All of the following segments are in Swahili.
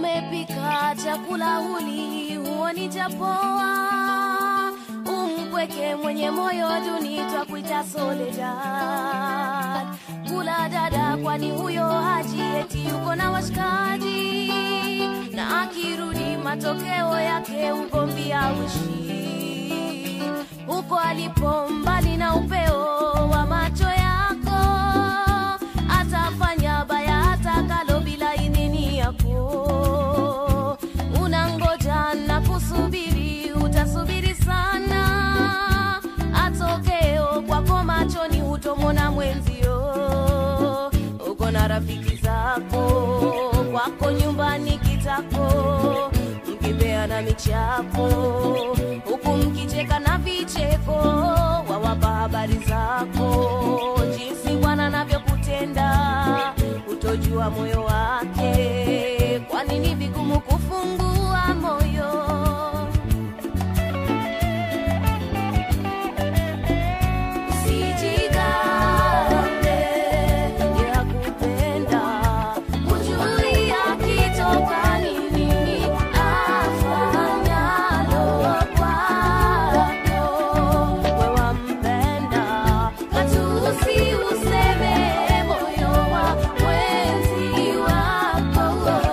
umepika chakula huli huoni chapoa umpweke mwenye moyo duni twakuita soledad kula dada kwani huyo haji eti yuko na washikaji na akirudi matokeo yake ugomvi auishi huko alipo mbali na upeo wa macho yako atafanya baya atakalo bila idhini yako unangoja na kusubiri utasubiri sana atokeo kwako machoni hutomona mwenzio uko na rafiki zako kwako nyumbani kitako mkipeana michapo huku mkicheka na vicheko wawapa habari zako jinsi bwana anavyokutenda utojua moyo wake kwani ni vigumu kufungua moyo Usijigambe, yakupenda, hujui akitoka ni nini afanyalo kwako. We wampenda, matusi useme moyo wa mwenzi wako.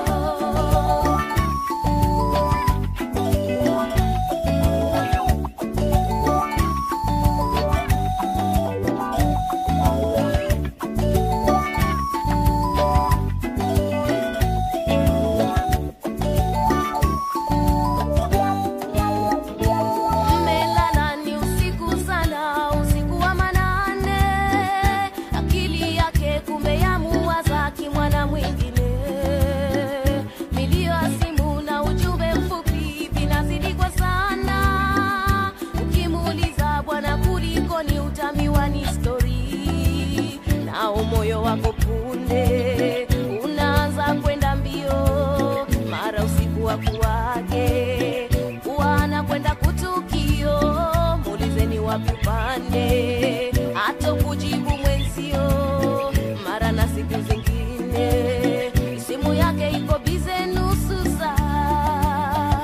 mmelala ni usiku sana usiku wa manane akili yake kumbe yamuwaza kimwana mwingine milio ya simu na ujumbe mfupi vinazidi kwa sana ukimuuliza bwana kulikoni utamiwa ni stori nao moyo wako punde unaanza kwenda mbio mara usiku wa kuwake wana kwenda kutukio muulizeni wapi upande hata kujibu mwenzio mara na siku zingine simu yake iko bize nusu saa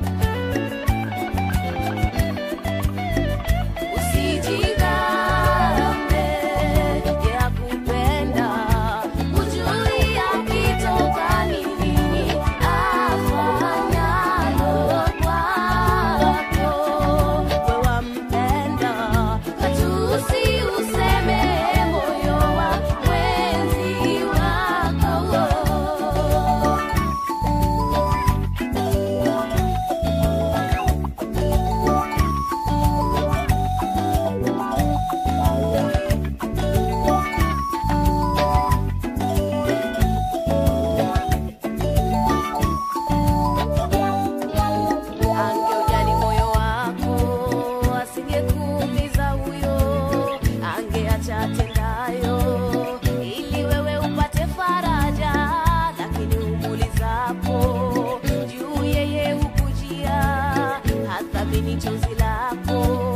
Usijigambe, yakupenda, hujui akitoka ni nini afanyalo kwako. We wampenda, matusi useme moyo wa mwenzi wako. angeujali moyo wako asingekuumiza huyo angeacha atendayo ili wewe upate faraja lakini umuulizapo juu yeye hukujia hathamini chozi lako